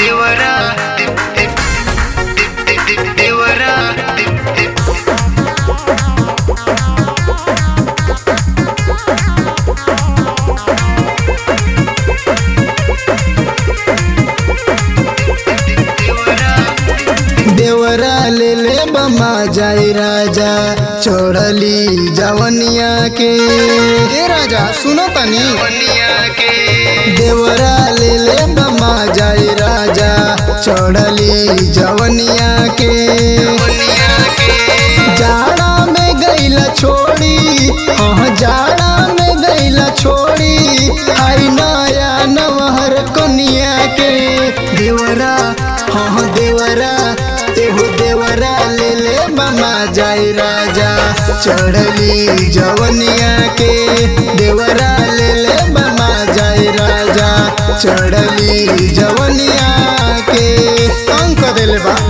देवरा दीप दीप दीप दीप दीप देवरा दीप दीप देवरा ले ले बमा जाई राजा छोड़ली जवनिया के ए राजा सुनो तनी दुनिया के देवरा ले ले बमा जाई राजा छोड़ली जवनिया के दुनिया के जाड़ा में गईला छोड़ी हाँ जाड़ा में गईला छोड़ी आई नया नवहर कनिया के देवरा हाँ देवरा एहो देवरा ले ले मामा जाई राजा चढ़ली जवनिया के देवरा ले ले मामा जाई राजा चढ़ली जवनिया के अंक दिले बा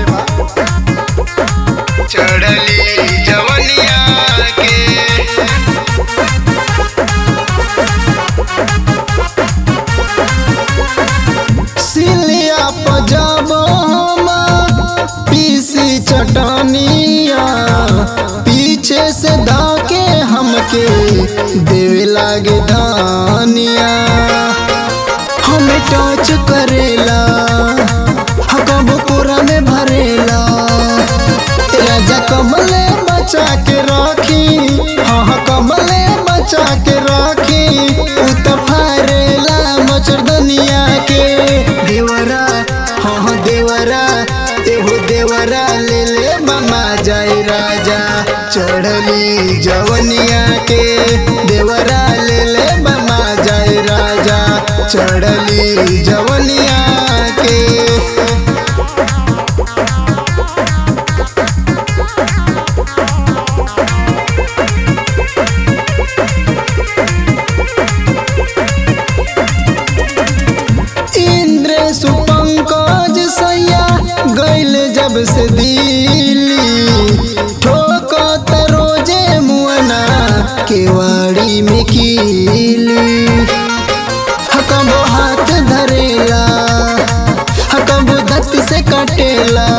चढ़ली जवनिया के सिलिया पजाब पीसी चटनिया पीछे से धाके हमके देवे लागे धानिया हमें टच करेला हकब पूरा में भरेला राजा कमले बचा के राखी हाँ हाँ कमले बचा के राखी उ तो फारेला मचर दुनिया के देवरा हाँ हाँ देवरा एहो देवरा ले ले मामा जाए राजा चढ़ली जवनिया के देवरा ले ले मामा जाए राजा चढ़ली जवनिया के इंद्र सुपंकज सैया गैल जब से दिल्ली ठोकत रोजे मुअना केवाड़ी में कीली हकबो हाथ धरेला हकबो दत से कटेला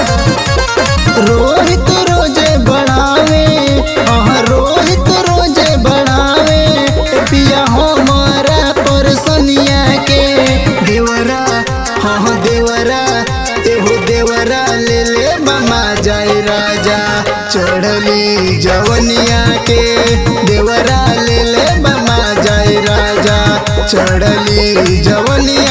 रोहित रोजे बढ़ावे हाँ रोहित रोजे बढ़ावे पिया हमारा परसनिया के देवरा हाँ हाँ देवरा एहो देवरा ले ले मामा जाए राजा चढ़ली जवनिया के देवरा ले ले मामा जाए राजा चढ़ली जवनिया